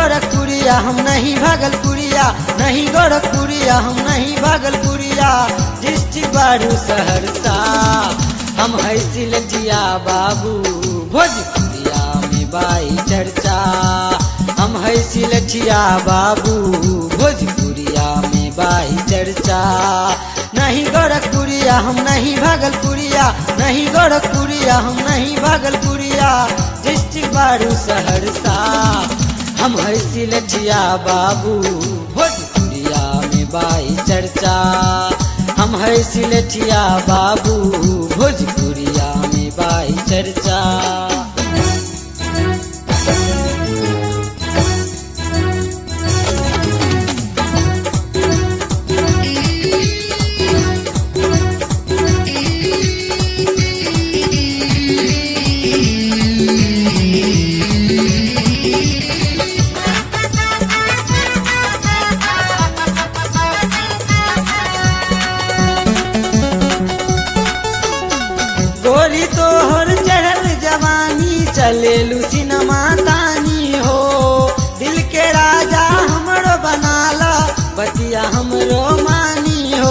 गोरखपुरिया हम नहीं भागलपुरिया नहीं गोरखपुरिया हम नहीं भागलपुरिया डिस्ट्रिक्ट बारू सहरसा हम है सिलजिया बाबू भोजपुरिया में बाई चर्चा हम है सिलठिया बाबू भोजपुरिया में बाई चर्चा नहीं गोरखपुरिया हम नहीं भागलपुरिया नहीं गोरखपुरिया हम नहीं भागलपुरिया डिस्ट्रिक्ट बारू सहरसा हम है सिलठिया बाबू भोजपुरिया में बाई चर्चा हम है सिलठिया बाबू भोजपुरिया में बाई चर्चा गोरी तोहर चढ़ल जवानी चलेलू सिनेमा तानी हो दिल के राजा हमरो बनाला बतिया हमरो मानी हो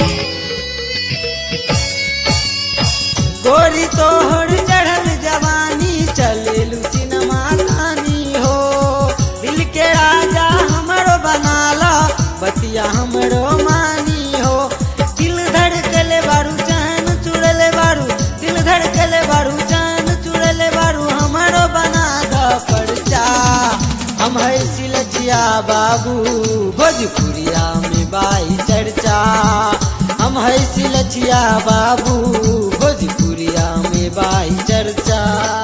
गोरी तोहर चढ़ल जवानी चलेलू सिनेमा तानी हो दिल के राजा हमरो बनाला बतिया हमरो मानी हो दिल धड़कले बारू जान चुड़ले बारू दिल धड़कले बारू जान चुड़ले बारू हमरो बना द परचा हम है सिलचिया बाबू भोजपुरिया में बाई चर्चा हम है सिलचिया बाबू भोजपुरिया में बाई चर्चा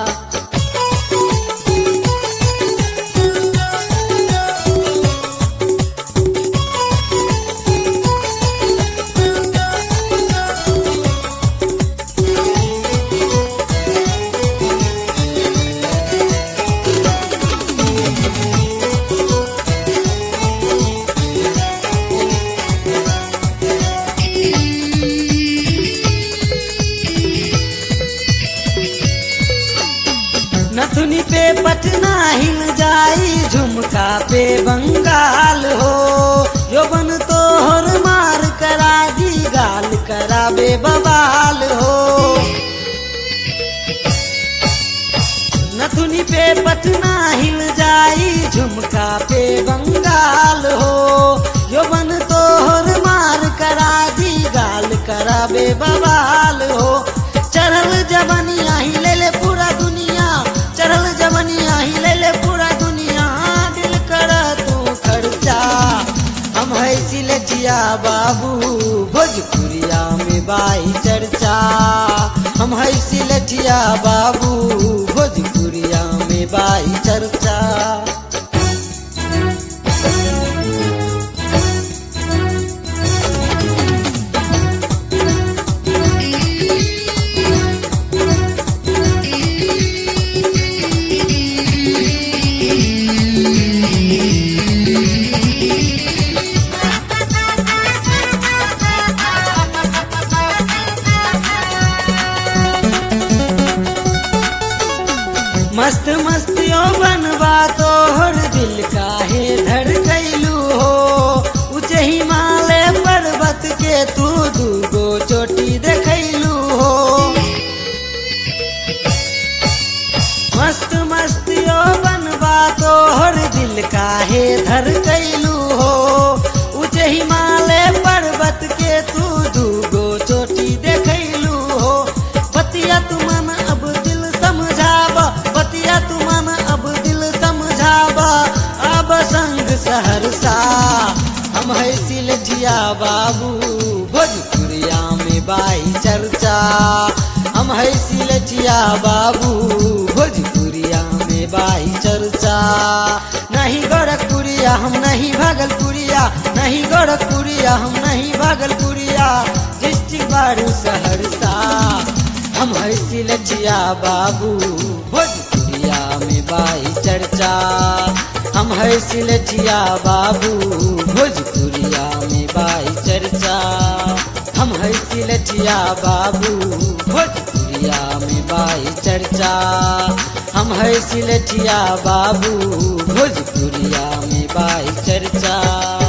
नथुनी पे पटना हिल जाई झुमका पे बंगाल हो यौवन तोहर मार करा दी गाल कराबे बवाल हो नथुनी पे पटना हिल जाई झुमका पे बंगाल हो यौवन तोहर मार करा दी गाल कराबे बवाल हो चढ़ल जवनिया ही ले ले पूरा दुनिया चढ़ल जवनिया ही ले ले पूरा दुनिया दिल कर तू खर्चा हम है सिलटिया बाबू भोजपुरिया में बाई चर्चा हम है सिलटिया बाबू भोजपुरिया में बाई चर्चा मस्त मस्तियों बनवा तोहर दिल काहे धड़ गईलू हो उच्च हिमालय पर्वत के तू दूगो चोटी देखैलू हो मस्त मस्तियों बनवा तोहर दिल काहे धर गईलू हो उच्च हिमालय पर्वत के तू दूगो चोटी देखैलू हो बतिया तू मन अब दिल समझाब बतिया तू मन अब दिल समझाब अब संग सहरसा हम है सिलठिया बाबू भोजपुरिया में बाई चर्चा हम है सिलठिया बाबू भोजपुरिया में बाई चर्चा नहीं गोरखपुरिया हम नहीं भागलपुरिया नहीं गोरखपुरिया हम नहीं भागलपुरिया डिस्ट्रिक्ट बारू सहरसा हम है सिलठिया बाबू भोजपुरिया में बाई चर्चा हम है सिलठिया बाबू भोजपुरिया में बाई चर्चा हम है सिलठिया बाबू भोजपुरिया में बाई चर्चा हम है सिलठिया बाबू भोजपुरिया में बाई चर्चा